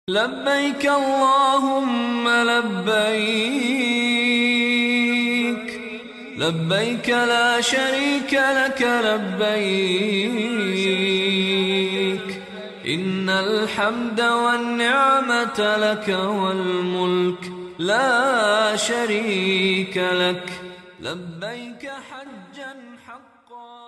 لبيك اللهم لبيك لبيك لا شريك لك لبيك إن الحمد والنعمة لك والملك لا شريك لك لبيك حجا حقا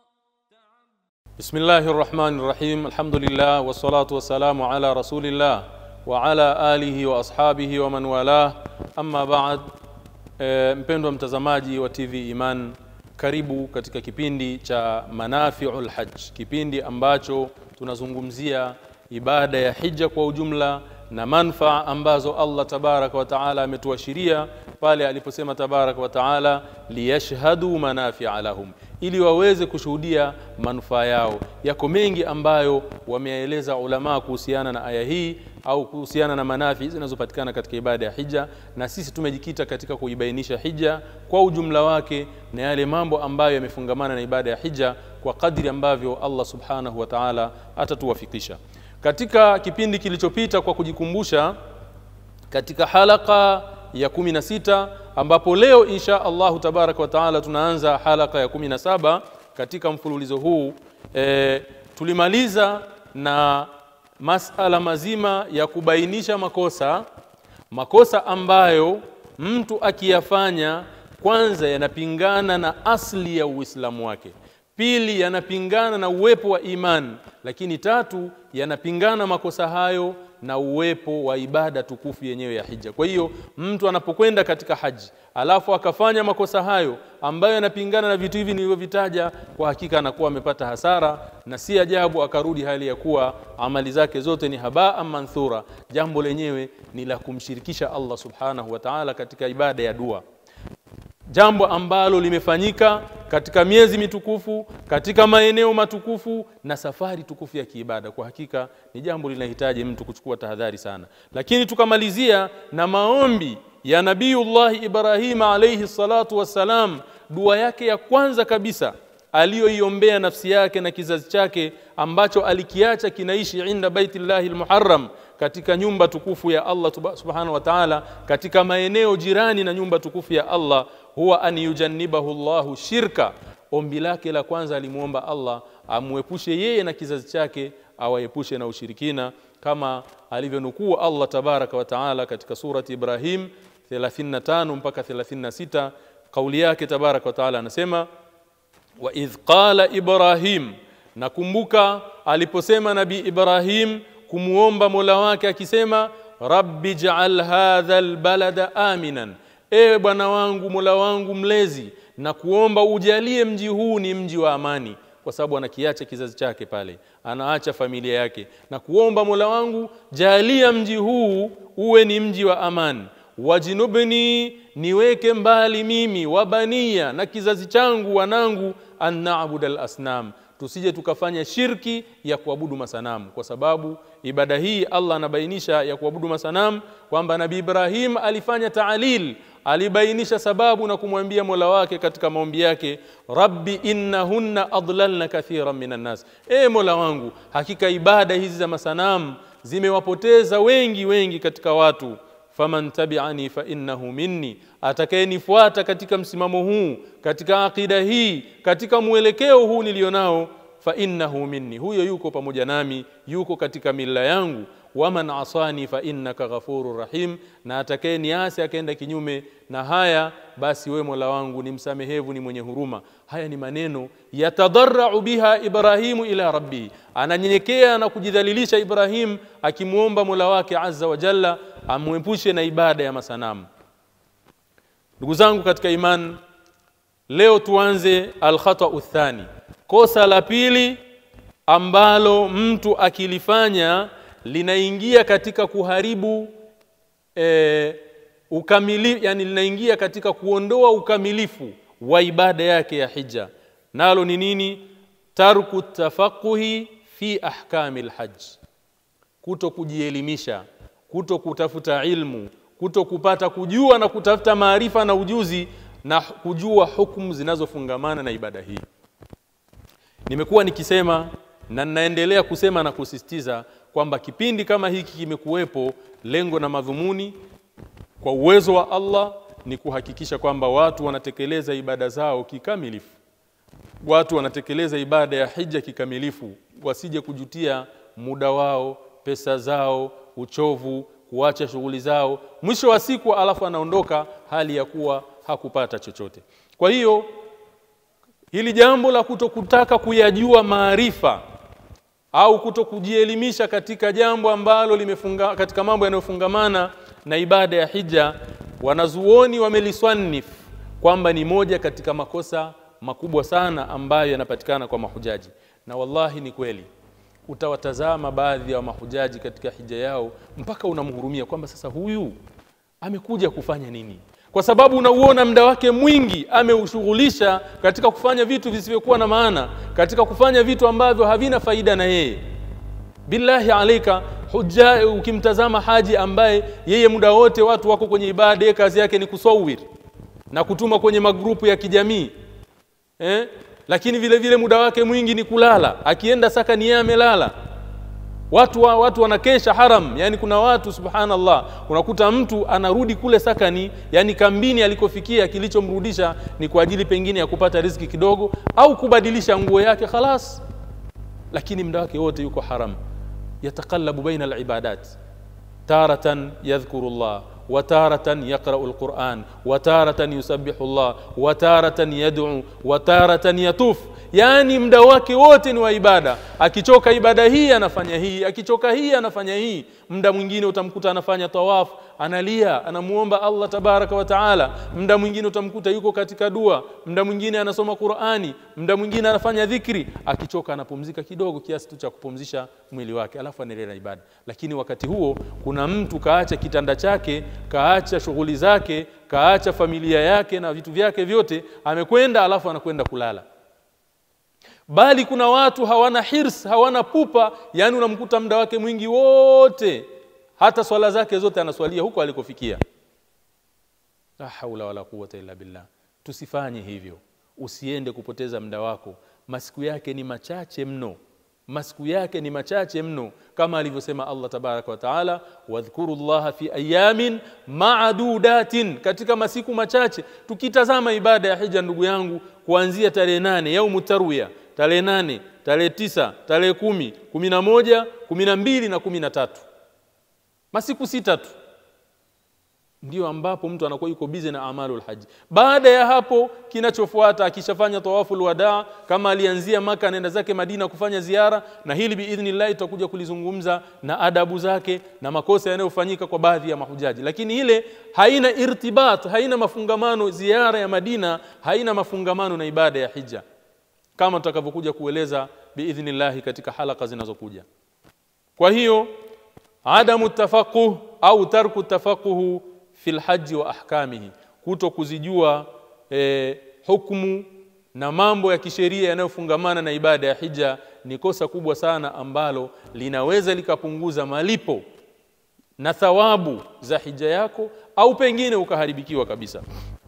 بسم الله الرحمن الرحيم الحمد لله والصلاة والسلام على رسول الله وعلى آله وأصحابه ومن والاه أما بعد e, mpendwa mtazamaji wa TV Iman karibu katika kipindi cha Manafiul Hajj kipindi ambacho tunazungumzia ibada ya hija kwa ujumla na manfaa ambazo Allah tabaraka wa taala ametuashiria pale aliposema tabaraka wa taala liyashhadu manafia lahum ili waweze kushuhudia manufaa yao yako mengi ambayo wameeleza ulama kuhusiana na aya hii au kuhusiana na manafi zinazopatikana katika ibada ya hija na sisi tumejikita katika kuibainisha hija kwa ujumla wake na yale mambo ambayo yamefungamana na ibada ya hija kwa kadri ambavyo Allah subhanahu wa ta'ala atatuwafikisha katika kipindi kilichopita kwa kujikumbusha katika halaka ya kumi na sita ambapo leo insha Allahu tabaraka wa taala tunaanza halaka ya kumi na saba katika mfululizo huu e, tulimaliza na masala mazima ya kubainisha makosa makosa ambayo mtu akiyafanya kwanza yanapingana na asli ya Uislamu wake pili yanapingana na uwepo wa imani lakini tatu yanapingana makosa hayo na uwepo wa ibada tukufu yenyewe ya hija kwa hiyo mtu anapokwenda katika haji alafu akafanya makosa hayo ambayo yanapingana na vitu hivi nilivyovitaja kwa hakika anakuwa amepata hasara na si ajabu akarudi hali ya kuwa amali zake zote ni habaa manthura jambo lenyewe ni la kumshirikisha Allah subhanahu wa ta'ala katika ibada ya dua jambo ambalo limefanyika katika miezi mitukufu katika maeneo matukufu na safari tukufu ya kiibada kwa hakika ni jambo linahitaji mtu kuchukua tahadhari sana lakini tukamalizia na maombi ya nabiiullah Ibrahim alayhi salatu wassalam dua yake ya kwanza kabisa aliyoiombea nafsi yake na kizazi chake ambacho alikiacha kinaishi inda baitillahi almuharram katika nyumba tukufu ya Allah subhanahu wa ta'ala katika maeneo jirani na nyumba tukufu ya Allah huwa an yujannibahu Allahu shirka ombi lake la kwanza alimuomba Allah amwepushe yeye na kizazi chake awaepushe na ushirikina kama alivyonukuu Allah tabaraka wa taala katika surati Ibrahim 35 mpaka 36 kauli yake tabaraka wa taala anasema wa idh qala Ibrahim nakumbuka aliposema nabii Ibrahim kumuomba Mola wake akisema rabbi ja'al hadha albalada aminan ewe bwana wangu Mola wangu mlezi na kuomba ujalie mji huu ni mji wa amani kwa sababu anakiacha kizazi chake pale anaacha familia yake na kuomba Mola wangu jalia mji huu uwe ni mji wa amani wajinubni niweke mbali mimi wabania na kizazi changu wanangu an na'budal asnam tusije tukafanya shirki ya kuabudu masanamu kwa sababu ibada hii Allah anabainisha ya kuabudu masanamu kwamba Nabii Ibrahim alifanya taalil alibainisha sababu na kumwambia Mola wake katika maombi yake Rabbi innahunna adlalna kathiran minan nas e Mola wangu hakika ibada hizi za masanamu zimewapoteza wengi wengi katika watu faman tabi'ani fa innahu minni atakayenifuata katika msimamo huu katika akida hii katika mwelekeo huu nilionao fa innahu minni huyo yuko pamoja nami yuko katika mila yangu waman asani fa innaka ghafurur rahim na atakayeniasi akaenda kinyume na haya basi we Mola wangu ni msamehevu ni mwenye huruma haya ni maneno yatadarrau biha Ibrahimu ila rabbi ananyenyekea na kujidhalilisha Ibrahim akimuomba Mola wake azza wa jalla amwepushe na ibada ya masanamu ndugu zangu katika iman leo tuanze alkhata uthani kosa la pili ambalo mtu akilifanya linaingia katika kuharibu e, ukamili yani linaingia katika kuondoa ukamilifu wa ibada yake ya hija nalo ni nini tarku tafaquhi fi ahkami alhajj kuto kujielimisha kuto kutafuta ilmu kuto kupata kujua na kutafuta maarifa na ujuzi na kujua hukumu zinazofungamana na ibada hii nimekuwa nikisema na ninaendelea kusema na kusisitiza kwamba kipindi kama hiki kimekuwepo lengo na madhumuni kwa uwezo wa Allah ni kuhakikisha kwamba watu wanatekeleza ibada zao kikamilifu watu wanatekeleza ibada ya hija kikamilifu wasije kujutia muda wao pesa zao uchovu kuacha shughuli zao mwisho wa siku alafu anaondoka hali ya kuwa hakupata chochote kwa hiyo hili jambo la kutokutaka kuyajua maarifa au kutokujielimisha katika jambo ambalo limefunga katika mambo yanayofungamana na ibada ya hija wanazuoni wameliswanif kwamba ni moja katika makosa makubwa sana ambayo yanapatikana kwa mahujaji na wallahi ni kweli utawatazama baadhi ya mahujaji katika hija yao mpaka unamhurumia kwamba sasa huyu amekuja kufanya nini kwa sababu unauona muda wake mwingi ameushughulisha katika kufanya vitu visivyokuwa na maana katika kufanya vitu ambavyo havina faida na yeye billahi alaika huja ukimtazama haji ambaye yeye muda wote watu wako kwenye ibada kazi yake ni kusawir na kutuma kwenye magrupu ya kijamii eh? lakini vile vile muda wake mwingi ni kulala akienda saka ni yeye amelala watu wa, watu wanakesha haram yani kuna watu subhanallah unakuta mtu anarudi kule sakani yani kambini alikofikia kilichomrudisha ni kwa ajili pengine ya kupata riziki kidogo au kubadilisha nguo yake khalas lakini muda wake wote yuko haram yataqallabu baina alibadat taratan yadhkuru Allah وتارة يقرأ القرآن وتارة يسبح الله وتارة يدعو وتارة يطوف yani muda wake wote ni wa ibada akichoka ibada hii anafanya hii akichoka hii anafanya hii muda mwingine utamkuta anafanya tawaf analia anamuomba Allah tabaraka wa taala muda mwingine utamkuta yuko katika dua muda mwingine anasoma Qur'ani muda mwingine anafanya dhikri akichoka anapumzika kidogo kiasi tu cha kupumzisha mwili wake alafu anaendelea na ibada lakini wakati huo kuna mtu kaacha kitanda chake kaacha shughuli zake kaacha familia yake na vitu vyake vyote amekwenda alafu anakwenda kulala bali kuna watu hawana hirs hawana pupa yani unamkuta muda wake mwingi wote hata swala zake zote anaswalia huko alikofikia la haula wala quwwata illa billah tusifanye hivyo usiende kupoteza muda wako masiku yake ni machache mno masiku yake ni machache mno kama alivyosema Allah tabaraka wa taala wadhkurullaha fi ayamin ma'dudatin katika masiku machache tukitazama ibada ya hija ndugu yangu kuanzia tarehe nane yaumu tarwiya tarehe nane tarehe tisa tarehe kumi kumi na moja kumi na mbili na kumi na tatu masiku sita tu ndio ambapo mtu anakuwa yuko bize na amalul haji baada ya hapo kinachofuata akishafanya tawaful wadaa kama alianzia maka anaenda zake madina kufanya ziara na hili biidhnillah tutakuja kulizungumza na adabu zake na makosa yanayofanyika kwa baadhi ya mahujaji lakini ile haina irtibat haina mafungamano ziara ya madina haina mafungamano na ibada ya hija kama tutakavyokuja kueleza biidhnillah katika halaka zinazokuja kwa hiyo adamu tafaquh au tarku tafaquhu fil haji wa ahkamihi kuto kuzijua e, hukumu na mambo ya kisheria yanayofungamana na ibada ya hija ni kosa kubwa sana ambalo linaweza likapunguza malipo na thawabu za hija yako au pengine ukaharibikiwa kabisa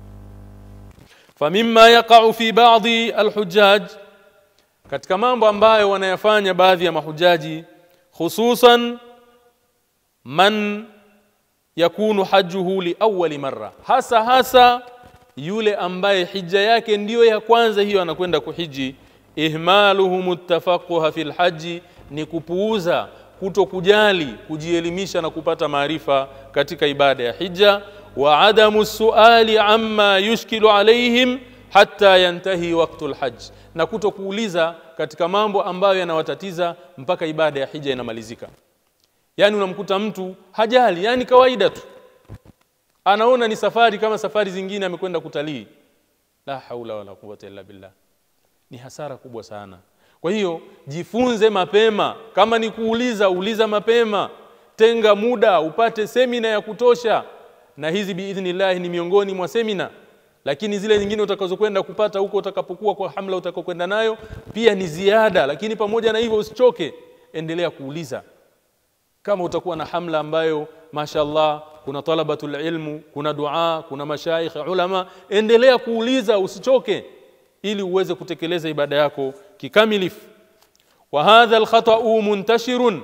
famimma yaqa'u fi ba'dhi alhujjaj katika mambo ambayo wanayafanya baadhi ya mahujaji hususan man yakunu hajjuhu li awwali marra hasa hasa yule ambaye hija yake ndiyo ya kwanza hiyo anakwenda kuhiji ihmaluhum tafaquha fil haji ni kupuuza kuto kujali kujielimisha na kupata maarifa katika ibada ya hija wa adamu suali amma yushkilu alaihim hatta yantahi waqtul hajj na kuto kuuliza katika mambo ambayo yanawatatiza mpaka ibada ya hija inamalizika yani unamkuta mtu hajali yani kawaida tu anaona ni safari kama safari zingine amekwenda kutalii la haula wala quwwata illa billah ni hasara kubwa sana kwa hiyo jifunze mapema kama ni kuuliza uliza mapema tenga muda upate semina ya kutosha na hizi biidhnillah ni miongoni mwa semina lakini zile nyingine utakazokwenda kupata huko utakapokuwa kwa hamla utakokwenda nayo pia ni ziada lakini pamoja na hivyo usichoke endelea kuuliza kama utakuwa na hamla ambayo mashallah kuna talabatul ilmu kuna dua kuna mashaikh ulama endelea kuuliza usichoke ili uweze kutekeleza ibada yako kikamilifu wa hadha alkhata'u muntashirun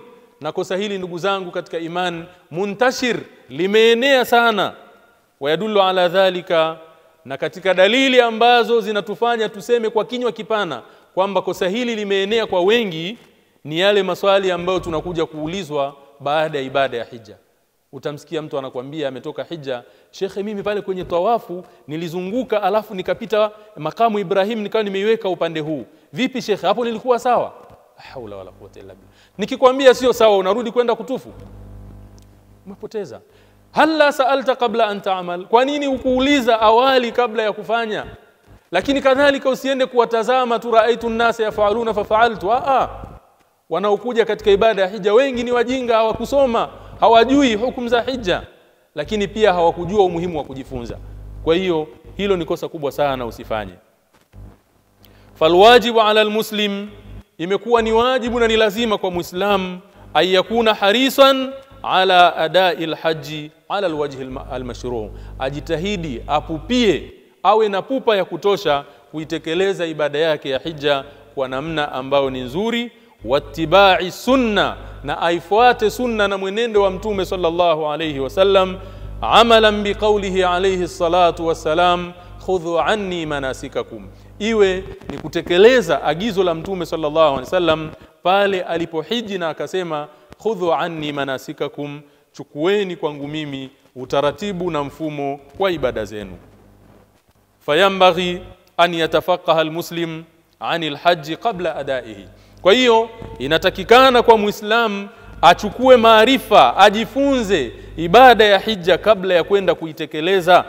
na kosa hili ndugu zangu katika iman muntashir limeenea sana wayadullu ala dhalika na katika dalili ambazo zinatufanya tuseme kwa kinywa kipana kwamba kosa hili limeenea kwa wengi ni yale maswali ambayo tunakuja kuulizwa baada ya ibada ya hija utamsikia mtu anakwambia ametoka hija shekhe mimi pale kwenye tawafu nilizunguka alafu nikapita makamu Ibrahim nikawa nimeiweka upande huu vipi shekhe hapo nilikuwa sawa haula wala quwwata illa billah nikikwambia sio sawa unarudi kwenda kutufu umepoteza halla saalta qabla an ta'mal kwa nini ukuuliza awali kabla ya kufanya lakini kadhalika usiende kuwatazama tu raaitu nnasa yafaluna fafaaltu a wanaokuja katika ibada ya hija wengi ni wajinga hawakusoma hawajui hukumu za hija lakini pia hawakujua umuhimu wa kujifunza kwa hiyo hilo ni kosa kubwa sana usifanye falwajibu ala almuslim imekuwa ni wajibu na ni lazima kwa muislam ayakuna harisan ala adai alhaji ala alwajhi almashru ajitahidi apupie awe na pupa ya kutosha kuitekeleza ibada yake ya hija kwa namna ambayo ni nzuri wattibai sunna na aifuate sunna na mwenendo wa mtume sallallahu alayhi wasallam amalan biqaulihi alayhi salatu wassalam khudhu anni manasikakum iwe ni kutekeleza agizo la mtume sallallahu alayhi wasallam pale alipohiji na akasema khudhu anni manasikakum chukueni kwangu mimi utaratibu na mfumo wa ibada zenu fayambaghi an yatafaqaha almuslim anil haji qabla adaihi kwa hiyo inatakikana kwa muislamu achukue maarifa ajifunze ibada ya hija kabla ya kwenda kuitekeleza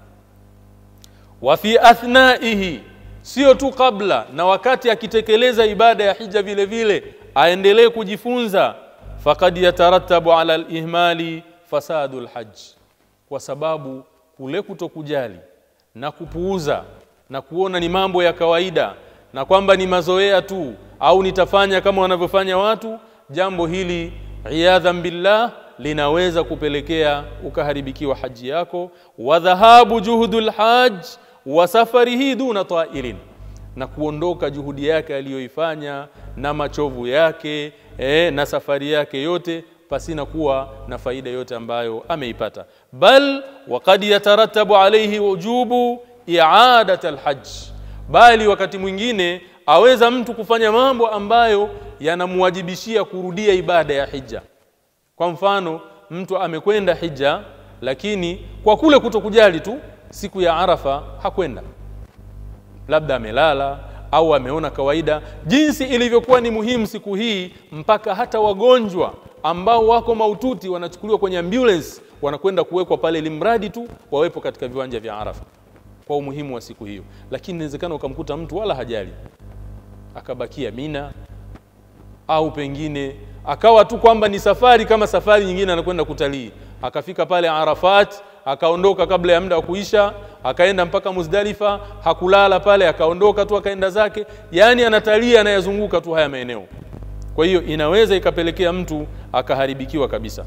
wa fi athnaihi sio tu kabla na wakati akitekeleza ibada ya hija vile vile aendelee kujifunza faqad yatarattabu ala al-ihmali fasadul hajj kwa sababu kule kutokujali na kupuuza na kuona ni mambo ya kawaida na kwamba ni mazoea tu au nitafanya kama wanavyofanya watu jambo hili iyadhan billah linaweza kupelekea ukaharibikiwa haji yako wa dhahabu juhudul hajj wa safarihi duna ta'ilin na kuondoka juhudi yake aliyoifanya na machovu yake eh, na safari yake yote pasina kuwa na faida yote ambayo ameipata bal waqad yatarattabu alayhi wujubu i'adat alhajj bali wakati mwingine aweza mtu kufanya mambo ambayo yanamwajibishia kurudia ibada ya hija kwa mfano mtu amekwenda hija lakini kwa kule kutokujali tu siku ya arafa hakwenda labda amelala au ameona kawaida jinsi ilivyokuwa ni muhimu siku hii mpaka hata wagonjwa ambao wako maututi wanachukuliwa kwenye ambulance wanakwenda kuwekwa pale limradi tu wawepo katika viwanja vya Arafa kwa umuhimu wa siku hiyo lakini inawezekana ukamkuta mtu wala hajali akabakia Mina au pengine akawa tu kwamba ni safari kama safari nyingine anakwenda kutalii akafika pale Arafat akaondoka kabla ya muda wa kuisha akaenda mpaka Muzdalifa hakulala pale akaondoka tu akaenda zake yani anatalii anayazunguka tu haya maeneo kwa hiyo inaweza ikapelekea mtu akaharibikiwa kabisa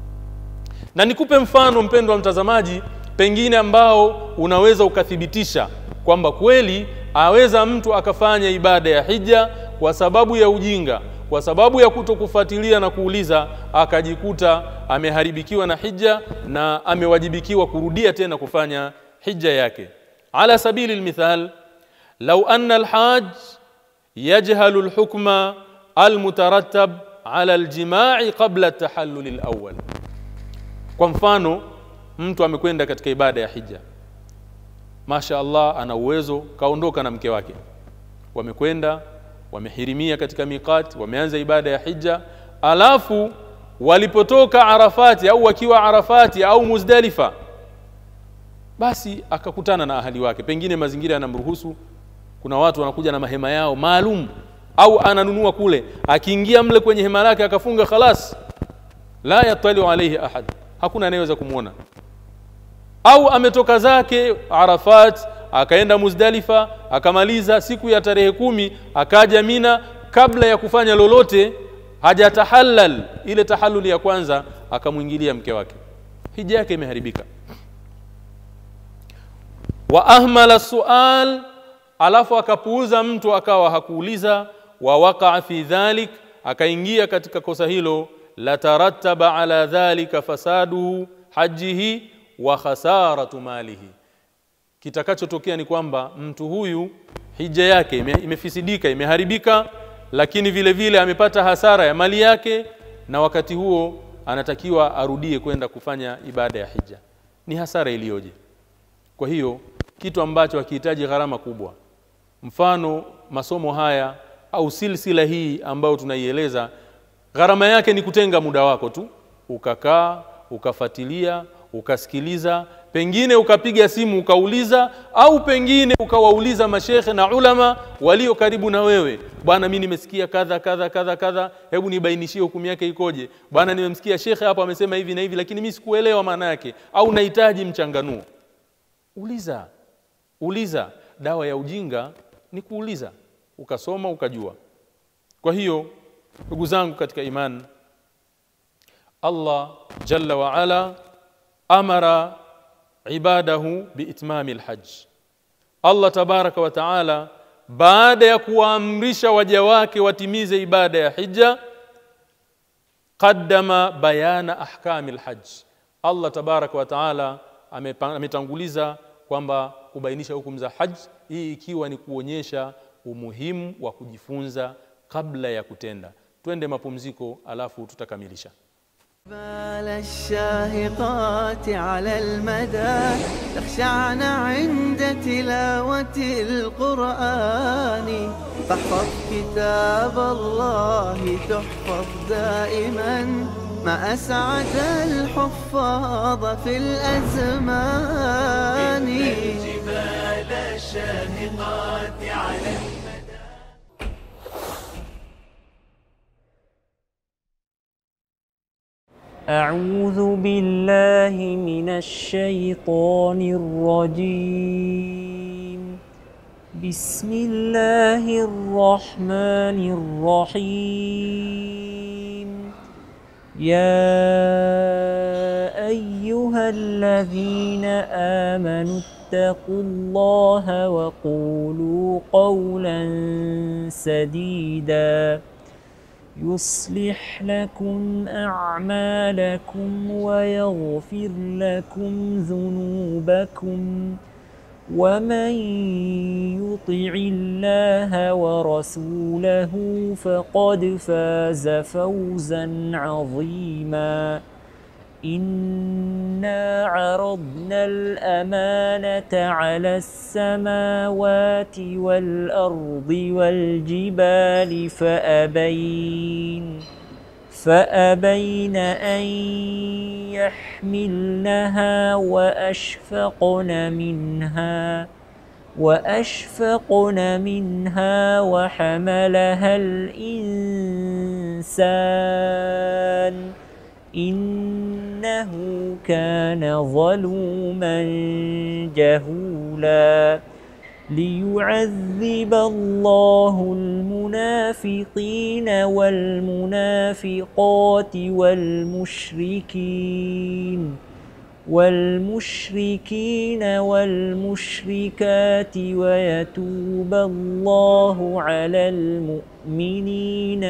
na nikupe mfano mpendwa mtazamaji pengine ambao unaweza ukathibitisha kwamba kweli aweza mtu akafanya ibada ya hija kwa sababu ya ujinga kwa sababu ya kutokufuatilia na kuuliza akajikuta ameharibikiwa na hija na amewajibikiwa kurudia tena kufanya hija yake ala sabili almithal law anna alhaj yajhalu alhukma almutarattab ala aljima'i qabla at-tahallul alawwal kwa mfano mtu amekwenda katika ibada ya hija Masha Allah ana uwezo kaondoka na mke wake wamekwenda wamehirimia katika miqat wameanza ibada ya hija alafu walipotoka Arafati au wakiwa Arafati au Muzdalifa basi akakutana na ahali wake pengine mazingira yanamruhusu kuna watu wanakuja na mahema yao maalum au ananunua kule akiingia mle kwenye hema lake akafunga khalas la yatali alayhi ahad hakuna anayeweza kumwona au ametoka zake Arafat akaenda Muzdalifa akamaliza siku ya tarehe kumi akaja Mina kabla ya kufanya lolote hajatahallal ile tahalluli ya kwanza akamwingilia mke wake hija yake imeharibika wa ahmala sual alafu akapuuza mtu akawa hakuuliza wa waqa fi dhalik akaingia katika kosa hilo latarattaba ala dhalika fasaduhu hajihi wa khasaratu malihi kitakachotokea ni kwamba mtu huyu hija yake ime, imefisidika imeharibika lakini vile vile amepata hasara ya mali yake na wakati huo anatakiwa arudie kwenda kufanya ibada ya hija ni hasara iliyoje kwa hiyo kitu ambacho hakihitaji gharama kubwa mfano masomo haya au silsila hii ambayo tunaieleza gharama yake ni kutenga muda wako tu ukakaa ukafatilia ukasikiliza pengine ukapiga simu ukauliza au pengine ukawauliza mashekhe na ulama walio karibu na wewe bwana mi nimesikia kadha kadha kadha kadha hebu nibainishie hukumu yake ikoje bwana nimemsikia shekhe hapo amesema hivi na hivi lakini mi sikuelewa maana yake au nahitaji mchanganuo uliza uliza dawa ya ujinga ni kuuliza ukasoma ukajua kwa hiyo ndugu zangu katika imani Allah jalla wa ala amara ibadahu biitmami alhajj Allah tabaraka wa taala baada ya kuwaamrisha waja wake watimize ibada ya hija qaddama bayana ahkami alhajj Allah tabaraka wa taala ametanguliza kwamba kubainisha hukumu za hajj hii ikiwa ni kuonyesha umuhimu wa kujifunza kabla ya kutenda twende mapumziko alafu tutakamilisha بال الشاهقات على المدى تخشعن عند تلاوة القرآن فاحفظ كتاب الله تحفظ دائما ما أسعد الحفاظ في الأزمان الجبال الشاهقات على المدى أعوذ بالله من الشيطان الرجيم بسم الله الرحمن الرحيم يا أيها الذين آمنوا اتقوا الله وقولوا قولا سديدا يصلح لكم أعمالكم ويغفر لكم ذنوبكم ومن يطع الله ورسوله فقد فاز فوزا عظيما إنا عرضنا الأمانة على السماوات والأرض والجبال فأبين فأبين أن يحملنها وأشفقن منها وأشفقن منها وحملها الإنسان إنه كان ظلوما جهولا ليعذب الله المنافقين والمنافقات والمشركين والمشركين والمشركات ويتوب الله على المؤمنين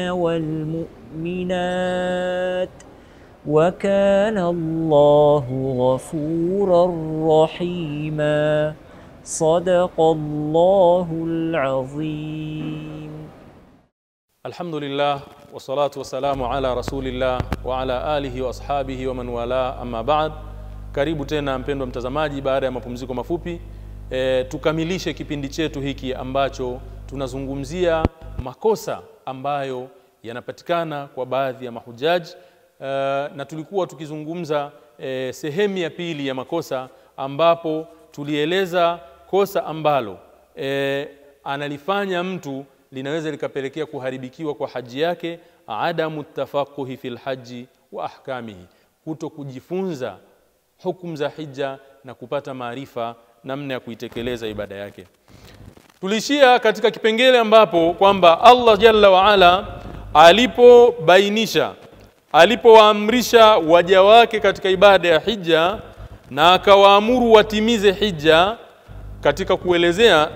والمؤمنات وكان الله غفورا رحيما صدق الله العظيم Alhamdulillah wassalatu wassalamu ala rasulillah wa ala alihi wa ashabihi wa man wala amma ba'd. Karibu tena mpendwa mtazamaji, baada ya mapumziko mafupi e, tukamilishe kipindi chetu hiki ambacho tunazungumzia makosa ambayo yanapatikana kwa baadhi ya mahujaji e, na tulikuwa tukizungumza e, sehemu ya pili ya makosa ambapo tulieleza kosa ambalo e, analifanya mtu linaweza likapelekea kuharibikiwa kwa haji yake adamu tafaquhi fil haji wa ahkamihi kuto kujifunza hukumu za hija na kupata maarifa namna ya kuitekeleza ibada yake tulishia katika kipengele ambapo kwamba Allah jalla waala alipobainisha alipowaamrisha waja wake katika ibada ya hija na akawaamuru watimize hija katika kuelezea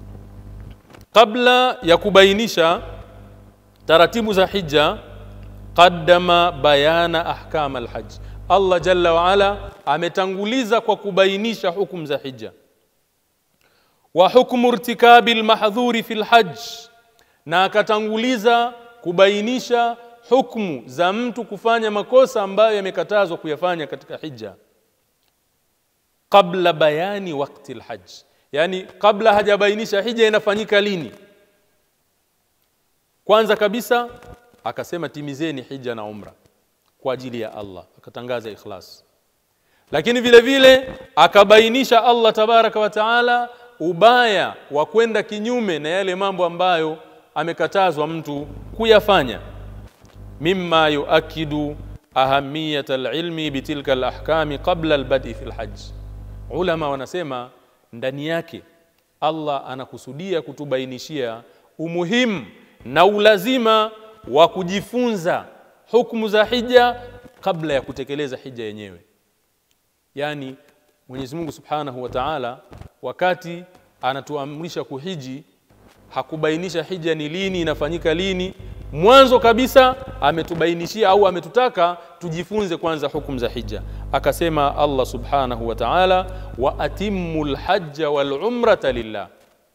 kabla ya kubainisha taratibu za hija qaddama bayana ahkam alhajj allah jalla waala ametanguliza kwa kubainisha hukumu za hija wa hukmu irtikabi lmahdhuri fi lhajj na akatanguliza kubainisha hukmu za mtu kufanya makosa ambayo yamekatazwa kuyafanya katika hija qabla bayani wakti lhajj yani kabla hajabainisha hija inafanyika lini kwanza kabisa akasema timizeni hija na umra kwa ajili ya Allah akatangaza ikhlas lakini vile vile akabainisha Allah tabaraka wa taala ubaya wa kwenda kinyume na yale mambo ambayo amekatazwa mtu kuyafanya mimma yuakidu ahamiyat alilmi bitilka alahkami qabla albadi fi alhajj ulama wanasema ndani yake Allah anakusudia kutubainishia umuhimu na ulazima wa kujifunza hukumu za hija kabla ya kutekeleza hija yenyewe yani Mwenyezi Mungu Subhanahu wa Ta'ala wakati anatuamrisha kuhiji hakubainisha hija ni lini inafanyika lini mwanzo kabisa ametubainishia au ametutaka tujifunze kwanza hukumu za hija akasema Allah Subhanahu wa Ta'ala wa atimmul hajja wal umrata lillah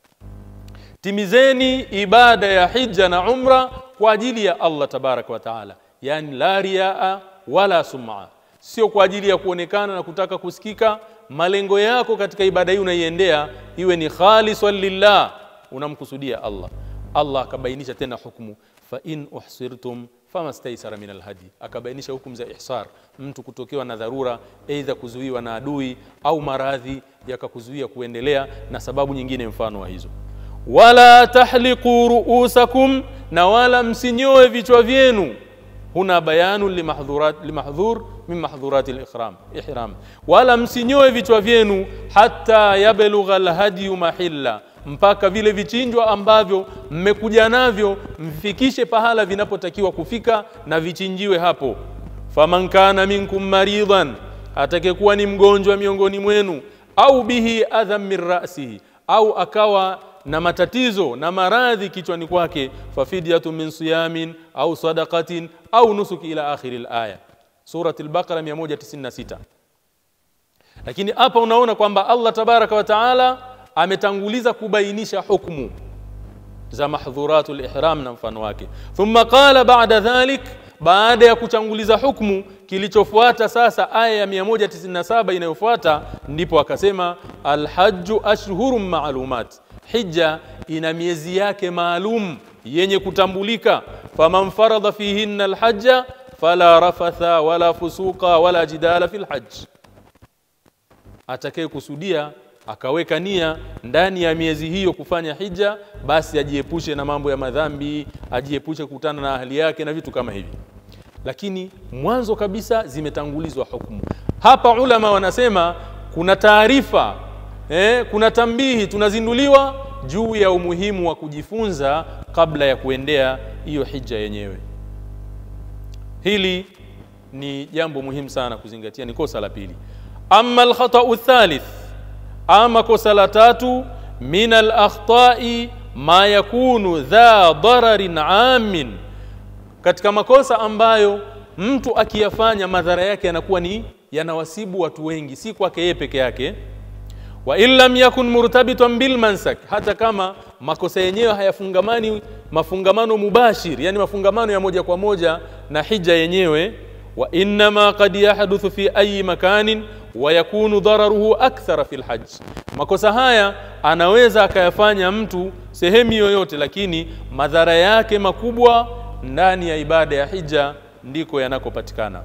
timizeni ibada ya hija na umra kwa ajili ya Allah tabaraka wa taala yani la riaa wala sum'a sio kwa ajili ya kuonekana na kutaka kusikika malengo yako katika ibada hii unaiendea iwe ni khalisan lillah unamkusudia Allah Allah akabainisha tena hukumu fa in uhsirtum famastaisara min alhadi akabainisha hukumu za ihsar mtu kutokewa na dharura aidha kuzuiwa na adui au maradhi yakakuzuia kuendelea na sababu nyingine mfano wa hizo wala tahliqu ruusakum na wala msinyoe vichwa vyenu huna bayanu limahdhurat limahdhur min mahdhurati al-ihram ihram wala msinyoe vichwa vyenu hata yablugha al-hadi mahilla mpaka vile vichinjwa ambavyo mmekuja navyo mfikishe pahala vinapotakiwa kufika na vichinjiwe hapo faman kana minkum maridan atakayekuwa ni mgonjwa miongoni mwenu au bihi adham min ra'sihi au akawa na matatizo na maradhi kichwani kwake fafidyatu min siyamin au sadaqatin au nusuk ila akhiri alaya surati al-baqara 196 lakini hapa unaona kwamba Allah tabaraka wa taala ametanguliza kubainisha hukumu za mahdhuratul ihram na mfano wake thumma qala ba'da dhalik baada ya kutanguliza hukumu kilichofuata sasa aya ya 197 inayofuata ndipo akasema alhajju ashhurun ma'lumat hija ina miezi yake maalum yenye kutambulika faman faradha fihinna alhajja fala rafatha wala fusuqa wala jidala fil hajj atakaye kusudia akaweka nia ndani ya miezi hiyo kufanya hija basi ajiepushe na mambo ya madhambi ajiepushe kukutana na ahli yake na vitu kama hivi lakini mwanzo kabisa zimetangulizwa hukumu hapa ulama wanasema kuna taarifa eh, kuna tambihi tunazinduliwa juu ya umuhimu wa kujifunza kabla ya kuendea hiyo hija yenyewe hili ni jambo muhimu sana kuzingatia ni kosa la pili amma alkhata'u thalith ama kosa la tatu min alakhta'i ma yakunu dha dararin amin katika makosa ambayo mtu akiyafanya madhara yake yanakuwa ni yanawasibu watu wengi si kwake yeye peke yake wa in lam yakun murtabitan bil mansak hata kama makosa yenyewe hayafungamani mafungamano mubashir yani mafungamano ya moja kwa moja na hija yenyewe wa inma qad yahduthu fi ayi makanin wa yakunu dararuhu akthara fil hajj makosa haya anaweza akayafanya mtu sehemu yoyote lakini madhara yake makubwa ndani ya ibada ya hija ndiko yanakopatikana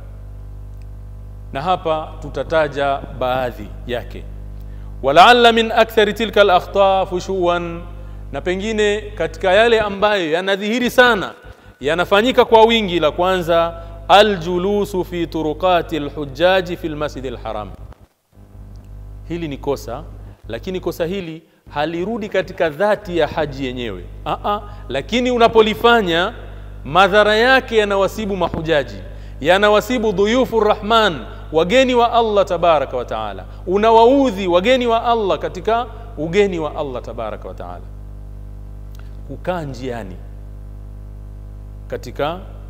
na hapa tutataja baadhi yake walaalla min akthari tilka al-akhta fushuwan na pengine katika yale ambayo yanadhihiri sana yanafanyika kwa wingi la kwanza aljulusu fi turuqati alhujaji fi almasjid alharam hili ni kosa lakini kosa hili halirudi katika dhati ya haji yenyewe Aa, lakini unapolifanya madhara yake yanawasibu mahujaji yanawasibu dhuyufu rahman wageni wa Allah tabaraka wa taala unawaudhi wageni wa Allah katika ugeni wa Allah tabaraka wa taala kukaa njiani katika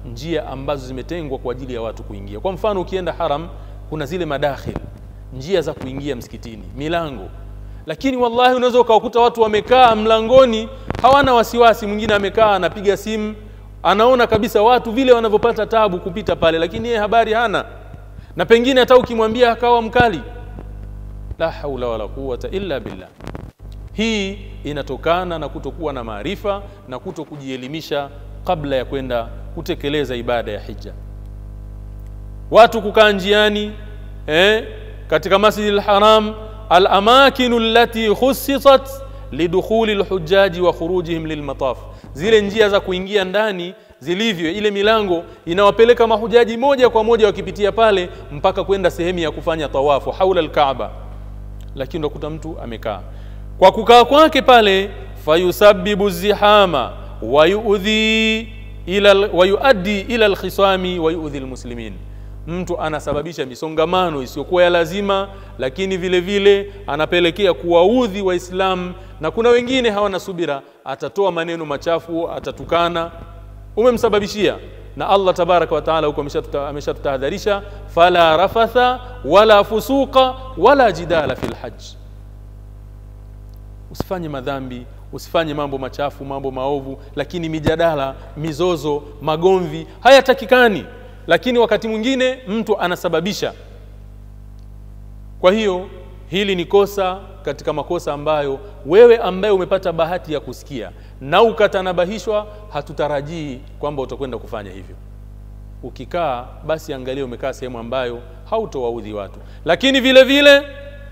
njia ambazo zimetengwa kwa ajili ya watu kuingia kwa mfano ukienda haram kuna zile madakhil njia za kuingia msikitini milango lakini wallahi unaweza ukawakuta watu wamekaa mlangoni hawana wasiwasi mwingine amekaa anapiga simu anaona kabisa watu vile wanavyopata tabu kupita pale lakini yeye habari hana na pengine hata ukimwambia akawa mkali la haula wala quwata illa billah hii inatokana na kutokuwa na maarifa na kuto kujielimisha kabla ya kwenda kutekeleza ibada ya hija watu kukaa njiani eh, katika masjidi lharam alamakinu allati khusisat lidukhuli lhujaji wa khurujihim lilmataf zile njia za kuingia ndani zilivyo ile milango inawapeleka mahujaji moja kwa moja wakipitia pale mpaka kwenda sehemu ya kufanya tawafu haula alkaaba lakini unakuta mtu amekaa kwa kukaa kwake pale fayusabbibu zihama wayudhi ila wayuaddi ila alkhisami wayudhi almuslimin mtu anasababisha misongamano isiyokuwa ya lazima lakini vile vile anapelekea kuwaudhi waislamu na kuna wengine hawana subira atatoa maneno machafu atatukana umemsababishia na Allah tabaraka wa taala huko ameshatutahadharisha fala rafatha wala fusuqa wala jidala fil hajj usifanye madhambi usifanye mambo machafu mambo maovu lakini mijadala mizozo magomvi hayatakikani lakini wakati mwingine mtu anasababisha kwa hiyo hili ni kosa katika makosa ambayo wewe ambaye umepata bahati ya kusikia na ukatanabahishwa hatutarajii kwamba utakwenda kufanya hivyo ukikaa basi angalia umekaa sehemu ambayo hautowaudhi watu lakini vile vile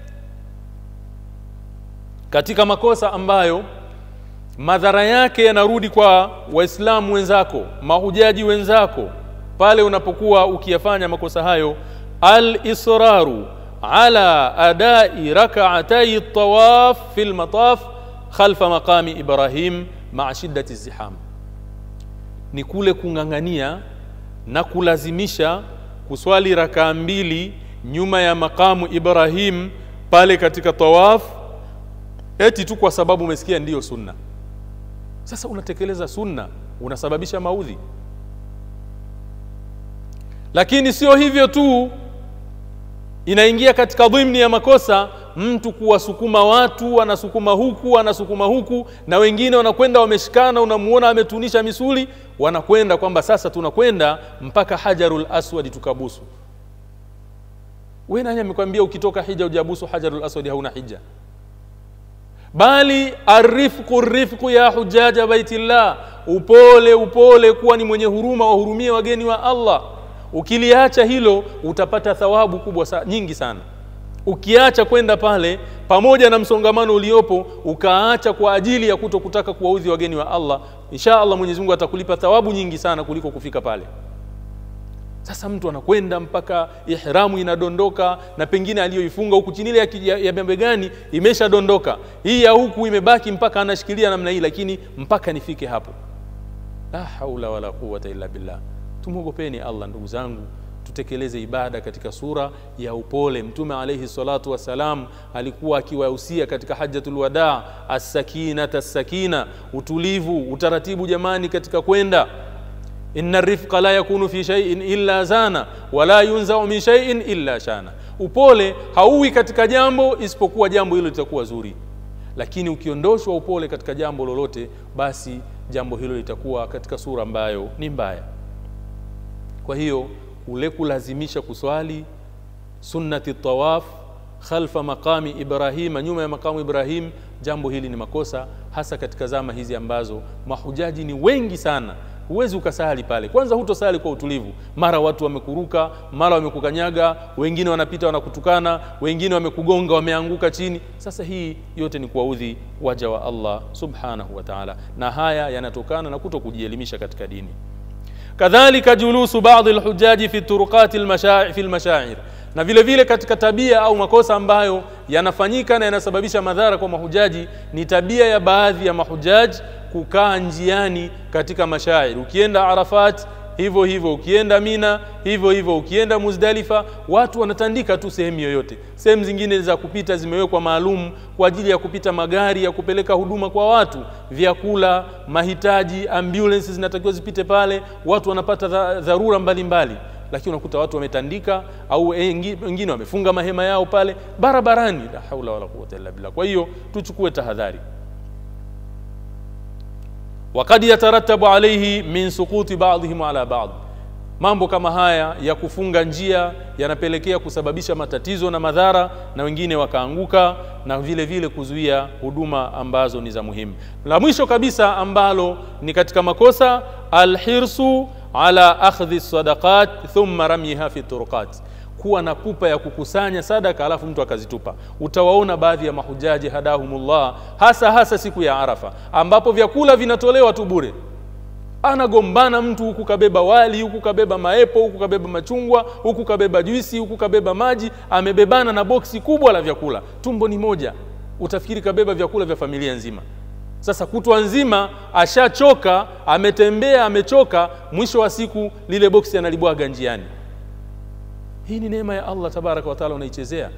katika makosa ambayo madhara yake yanarudi kwa waislamu wenzako mahujaji wenzako pale unapokuwa ukiyafanya makosa hayo al-israru ala adai rak'atay tawaf fi al-mataf khalfa maqami Ibrahim ma'a shiddati ziham ni kule kung'ang'ania na kulazimisha kuswali rakaa mbili nyuma ya makamu Ibrahim pale katika tawaf eti tu kwa sababu umesikia ndiyo sunna sasa unatekeleza sunna unasababisha maudhi lakini sio hivyo tu inaingia katika dhimni ya makosa mtu kuwasukuma watu anasukuma huku anasukuma huku na wengine wanakwenda wameshikana unamuona ametunisha misuli wanakwenda kwamba sasa tunakwenda mpaka hajarul aswadi tukabusu we nani amekwambia ukitoka hija ujabusu hajarul aswadi hauna hija bali arifqu rifqu ya hujaja baitillah upole upole kuwa ni mwenye huruma wahurumie wageni wa Allah ukiliacha hilo utapata thawabu kubwa sa, nyingi sana ukiacha kwenda pale pamoja na msongamano uliopo ukaacha kwa ajili ya kuto kutaka kuwaudhi wageni wa Allah insha Allah Mwenyezi Mungu atakulipa thawabu nyingi sana kuliko kufika pale sasa mtu anakwenda mpaka ihramu inadondoka na pengine aliyoifunga huku chini ile ya, ya, ya bembegani imeshadondoka hii ya huku imebaki mpaka anashikilia namna hii lakini mpaka nifike hapo la haula wala quwwata illa billah tumwogopeni Allah ndugu zangu tutekeleze ibada katika sura ya upole mtume alayhi salatu wassalam alikuwa akiwahusia katika hajjatul wadaa as-sakinata as-sakina utulivu utaratibu jamani katika kwenda inna rifqa la yakunu fi shay'in illa zana wala yunzau min shay'in illa shana upole hauwi katika jambo isipokuwa jambo hilo litakuwa zuri lakini ukiondoshwa upole katika jambo lolote basi jambo hilo litakuwa katika sura ambayo ni mbaya kwa hiyo kule kulazimisha kuswali sunnati tawaf khalfa maqami ibrahima nyuma ya maqamu ibrahim jambo hili ni makosa hasa katika zama hizi ambazo mahujaji ni wengi sana huwezi ukasali pale kwanza hutosali kwa utulivu mara watu wamekuruka mara wamekukanyaga wengine wanapita wanakutukana wengine wamekugonga wameanguka chini sasa hii yote ni kuwaudhi waja wa allah subhanahu wa taala na haya yanatokana na kuto kujielimisha katika dini kadhalika julusu baadhi lhujaji fi turuqati lmashair fi lmashair na vile vile katika tabia au makosa ambayo yanafanyika na yanasababisha madhara kwa mahujaji ni tabia ya baadhi ya mahujaji kukaa njiani katika mashair ukienda arafat hivyo hivyo ukienda mina hivyo hivyo ukienda muzdalifa watu wanatandika tu sehemu yoyote sehemu zingine za kupita zimewekwa maalum kwa ajili ya kupita magari ya kupeleka huduma kwa watu vyakula mahitaji ambulance zinatakiwa zipite pale watu wanapata dha- dharura mbalimbali lakini unakuta watu wametandika au wengi- wengine wamefunga mahema yao pale barabarani la haula wala quwwata illa billah kwa hiyo tuchukue tahadhari wakad yatarattabu alaihi min suquti badihim ala bad mambo kama haya ya kufunga njia yanapelekea kusababisha matatizo na madhara na wengine wakaanguka na vile vile kuzuia huduma ambazo ni za muhimu la mwisho kabisa ambalo ni katika makosa alhirsu ala akhdhi sadaqat thumma ramyiha fi turuqat kuwa na pupa ya kukusanya sadaka alafu mtu akazitupa utawaona baadhi ya mahujaji hadahumullah hasa hasa siku ya arafa ambapo vyakula vinatolewa tu bure anagombana mtu huku kabeba wali huku kabeba maepo huku kabeba machungwa huku kabeba juisi huku kabeba maji amebebana na boksi kubwa la vyakula tumbo ni moja utafikiri kabeba vyakula vya familia nzima sasa kutwa nzima ashachoka ametembea amechoka mwisho wa siku lile boksi analibwaga njiani hii ni neema ya allah tabaraka wataala unaichezea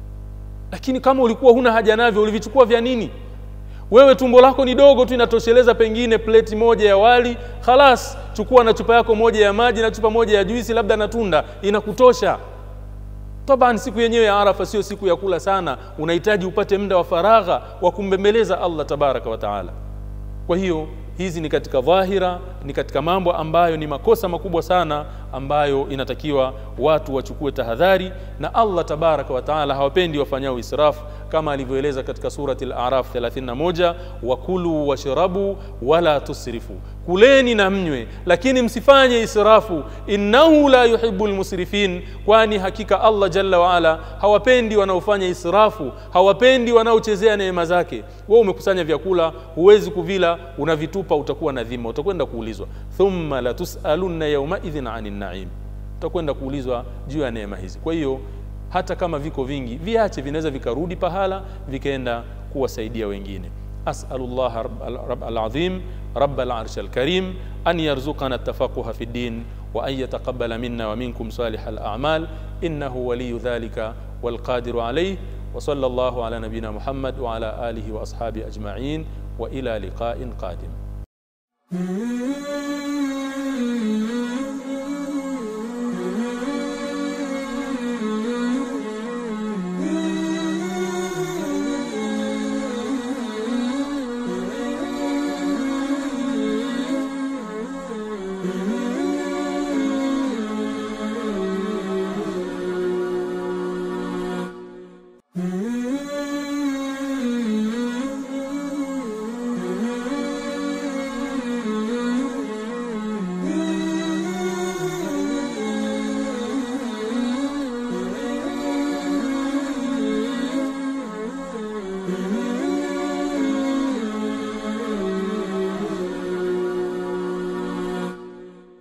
lakini kama ulikuwa huna haja navyo ulivichukua vya nini wewe tumbo lako ni dogo tu inatosheleza pengine pleti moja ya wali khalas chukua na chupa yako moja ya maji na chupa moja ya juisi labda na tunda inakutosha taban siku yenyewe ya arafa sio siku ya kula sana unahitaji upate muda wa faragha wa kumbembeleza allah tabaraka wa taala kwa hiyo hizi ni katika dhahira ni katika mambo ambayo ni makosa makubwa sana ambayo inatakiwa watu wachukue tahadhari na allah tabaraka wa taala hawapendi wafanyao israfu kama alivyoeleza katika surati al-araf 31 wakulu washrabu wala tusrifu kuleni na mnywe lakini msifanye israfu innahu la yuhibbu lmusrifin kwani hakika allah jalla waala hawapendi wanaofanya israfu hawapendi wanaochezea neema zake wewe umekusanya vyakula huwezi kuvila unavitupa utakuwa na dhima utakwenda kuulizwa thumma latusalunna yaumaidhin ani naim utakwenda kuulizwa juu ya neema hizi kwa hiyo hata kama viko vingi viache vinaweza vikarudi pahala vikaenda kuwasaidia wengine أسأل الله رب, رب العظيم رب العرش الكريم أن يرزقنا التفقه في الدين وأن يتقبل منا ومنكم صالح الأعمال إنه ولي ذلك والقادر عليه وصلى الله على نبينا محمد وعلى آله وأصحابه أجمعين وإلى لقاء قادم